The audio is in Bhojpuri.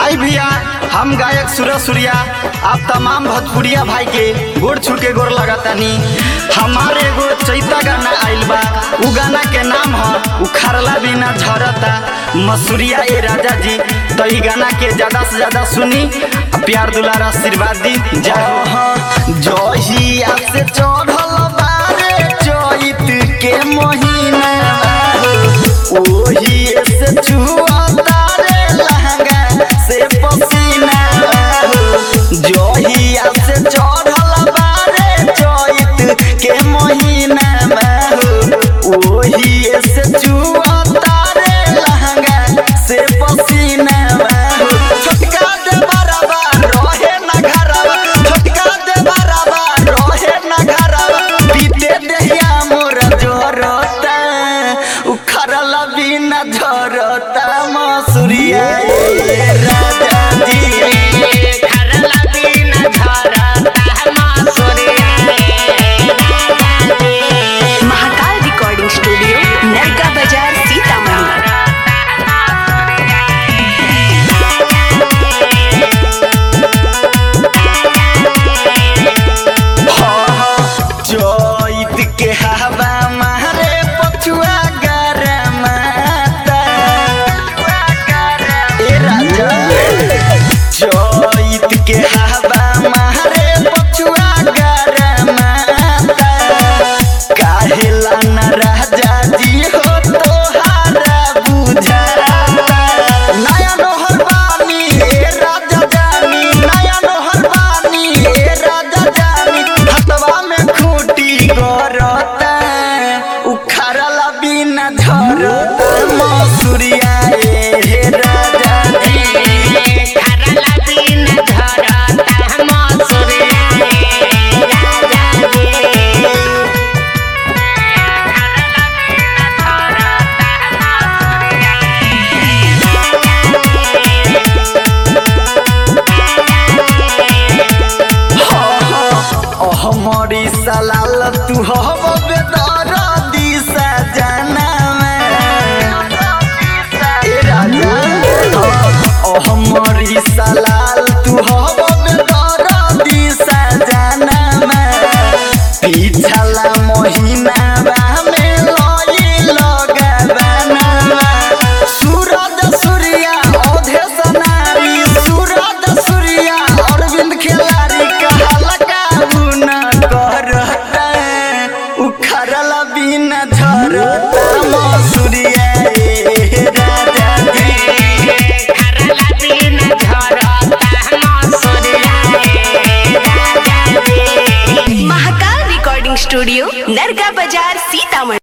आई भैया हम गायक सूरज सूर्या आप तमाम भोजपुरिया भाई के गोड़ छू के गोड़ लगातानी हमारे एगो चैता गाना आइल बा उ गाना के नाम ह उखाड़ला बिना झरता मसूरिया ए राजा जी तो ई गाना के ज्यादा से ज्यादा सुनी आ प्यार दुलार आशीर्वाद दी जय जहिया से चढ़ल बारे चैत के महीना ओही से छुआ तारे लहंगा से पसीना जहिया से चढ़ल बारे चैत के महीना ओही से छुआ तारे लहंगा से पसीना छोटका दे बराबा रहे ना घरवा छोटका दे बराबा रहे ना घरवा पीते देहिया मोर जोरता उखड़ल बिना झरता मसूरिया ए राजा जी महाकाल रिकॉर्डिंग स्टूडियो नरका बाजार सीतामढ़ी चैत के हवा मारे पछुआ गरमाता ए राजा चैत के हवा मारे पछुआ गरमाता काहेला न राजा जी हो तोहारा बुझाता नया नोहर बानी ए राजा जानी नया नोहर बानी ए राजा जानी हतवा में खूटी गरता उखड़ला बिना झरता मसूरिया ए हे राजा जी हमारी सलाल तू हब बेदर दिशा जाना हमारी सलाल तू हब बेदर दिशा जाना पिछला महीना में लई लगाना सूरज सूर्या औधे सनारी सूरज सूर्या अरविंद खिलाड़ी कहला काबूना करता उखड़ल बिना झरता मसूरिया ए राजा जी महाकाल रिकॉर्डिंग स्टूडियो नरका बाजार सीतामढ़ी